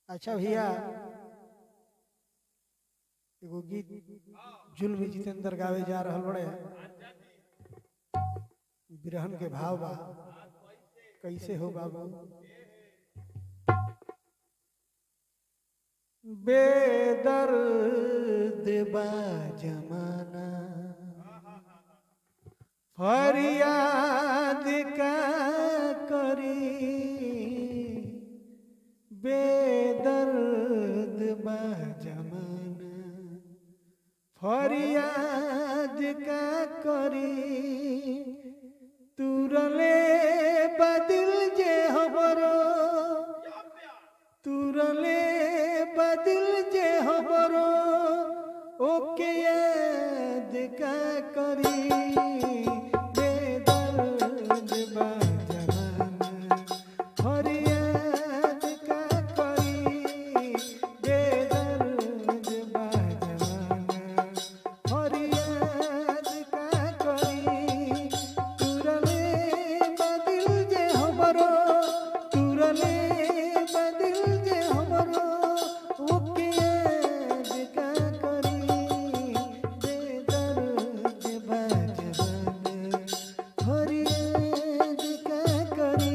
अच्छा भैया एगो गीत जुल्म जितेंद्र गावे जा रहल बड़े बिरहन के भाव बा कैसे हो बाबू बेदर्द बा जमाना फरियाद का करी बेदर्द बा जमाना फरियाद का करी तुरले बदिल जे हमरो तुरले बदिल जे हमरो ओके याद का करी बेदर्द बा जमाना फरियाद का करी बेदर्द बा जमाना फरियाद का करी तुरले बदिल जे हमरो तुरले बदिल जे हमरो ओके याद का करी बेदर्द बा जमाना फरियाद का करी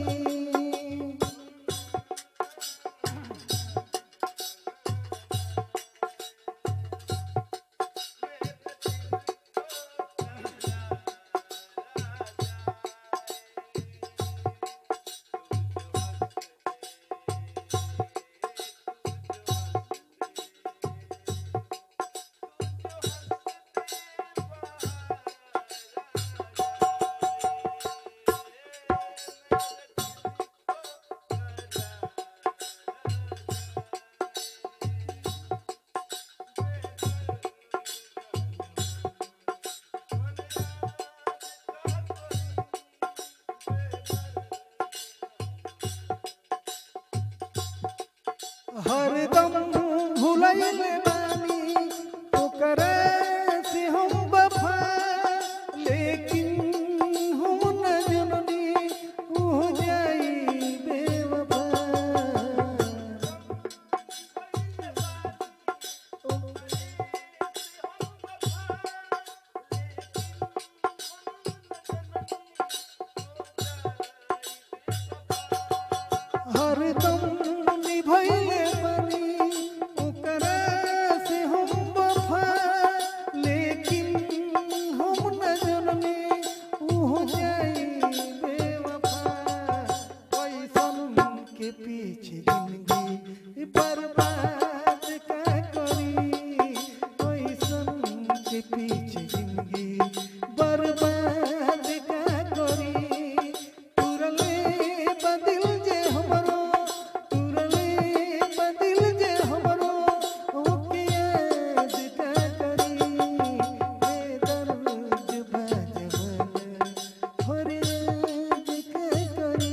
हरदम भुलैल बानी ओकरा से हम वफा लेकिन हम न जननी हो जाई बेवफा हरदम निभैले बनी ओकरा से हम वफा लेकिन हम न जननी हो जाई बेवफा पैसन के पीछे जिंदगी बर्बाद का करी पैसन के पीछे जिंदगी बर्बाद का करी तुरले बदिल जे हमरो तुरले बदिल जे हमरो ओके याद का करी बेदर्द बा जमाना फरियाद का करी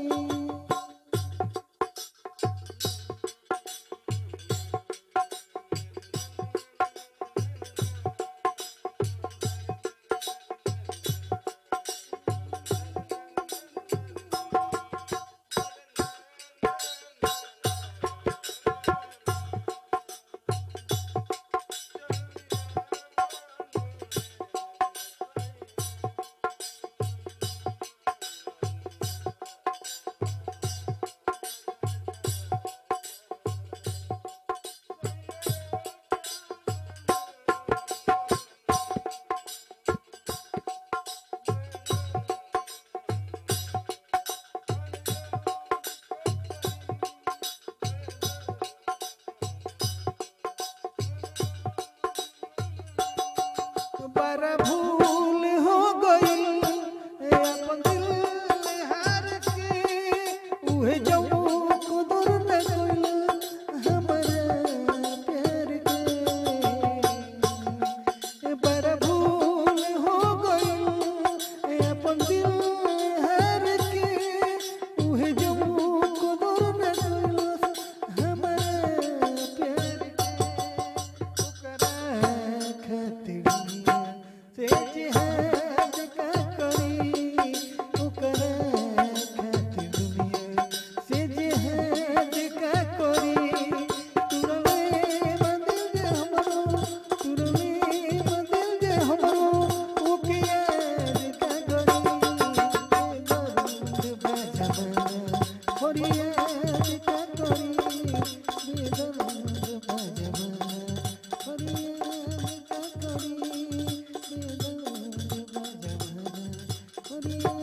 बड़ा भूल हो गई अपन दिल हार के उहे जऊ कुदर न गइल हमारा प्यार के बड़ा भूल हो गई अपन दिल हार के उहे जऊ कुदर न गइल हमारा प्यार के ओकरा खातिर से जिहाद का करी ओकरा खातिर दुनिया जी